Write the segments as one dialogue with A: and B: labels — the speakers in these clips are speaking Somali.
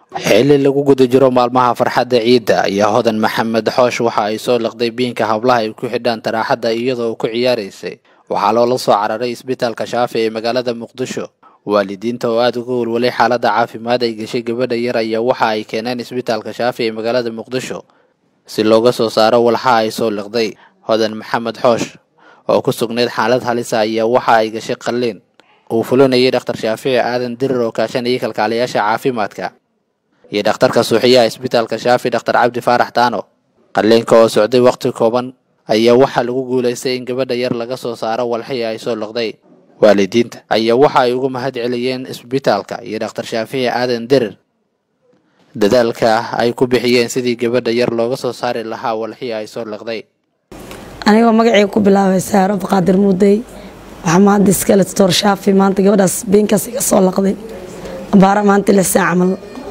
A: xilli lagu guda jiro maalmaha farxadda ciidda ayaa hodan maxamed xoosh waxa ay soo liqday biinka hablaha ay ku xidhaan taraaxadda iyadoo ku ciyaaraysay waxaa loola soo cararay isbitaalka shaafi ee magaalada muqdisho waalidiinta oo aada uga walwalay xaaladda caafimaad ay gashay gabadha yar ayaa waxa ay keeneen isbitaalka shaafi ee magaalada muqdisho si looga soo saaro walxa ay soo liqday hodan maxamed xoosh oo ku sugnayd xaalad halisa ayaa waxa ay gashay qalliin uu fulinayay dhakhtar shaafici aadan dirir oo kaashanayay kalkaaliyaasha caafimaadka iyo dhakhtarka suuxiyaha isbitaalka shaafi dhakhtar cabdi faarax taano qalliinka oo socday wakhti kooban ayaa waxaa lagu guulaystay in gabadha yar laga soo saaro walxii ay soo liqday waalidiinta ayaa waxa ay uga mahad celiyeen isbitaalka iyo dhakhtar shaafici aadan dirir dadaalka ay ku bixiyeen sidii gabadha yar looga soo saari lahaa walxii ay soo liqday
B: anigoo magacayga ku bilaabay saaro baqaadir muudey waxaa maanta iskale doctor shaafi maanta gabadhaas beenkaas iga soo laqday abaara maanta lix saac camal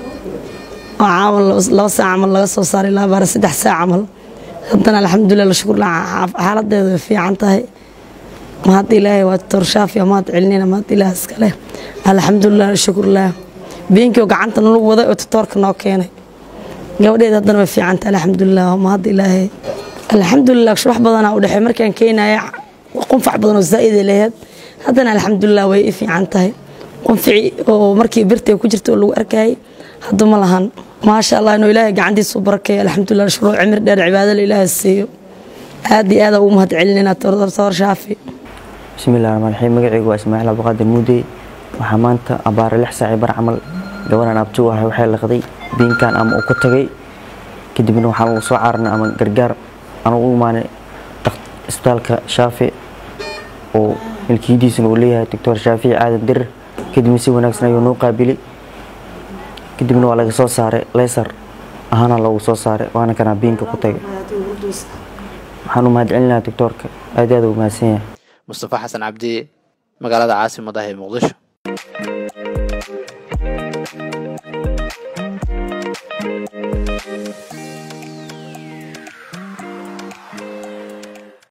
B: oo caawan laba saac camal laga soo saaray ilaa abaara saddex saac camal haddana alxamdulilah la shukur xaaladeedu way fiican tahay mahadda ilaahay waa doctor shaafi mahad celinayna mahadda ilaah iskale alxamdulilah la shukurlah beenkii oo gacanta nalagu waday oo doctoorka noo keenay gabadheeda haddana way fiican tahay alxamdulilah mahadda ilaahay alxamdulilah wax badanaa u dhexey markaan keenaya qunfac badan oo zaa'iday laheyd haddana alxamdulilah way i fiican tahay qunfici oo markii birtay ku jirta oo lagu arkayay hadda ma lahan maasha allah inuu ilaahay gacantiisu barakeeyo alxamdulilah shuruuc cimri dheer cibaadala ilaahay siiyo aad iyo aad ugu mahad celinayna doctor shaafi
C: bismillahi raxmaan raxiim magacaygu waa ismaaciil abdiqaadir muudey waxaa maanta abaare lix saaci bar camal gabaran abtu ahay waxay liqday biinkan ama uu ku tagay kadibna waxaan ugu soo caarnay ama gargaar aan u imaanay isbitaalka shaafi oo milkiyadiisana uu leeyahay doctor shaafici aadan dirir kadibna si wanaagsan ayuu noo qaabilay kadibna waa laga soo saaray leysar ahaana loogu soo saaray waana kanaa biinka ku tagay waxaan u mahad celinayaa doctoorka aad aad u mahadsan yahay
A: mustafa xasan cabdi magaalada caasimada ee muqdisho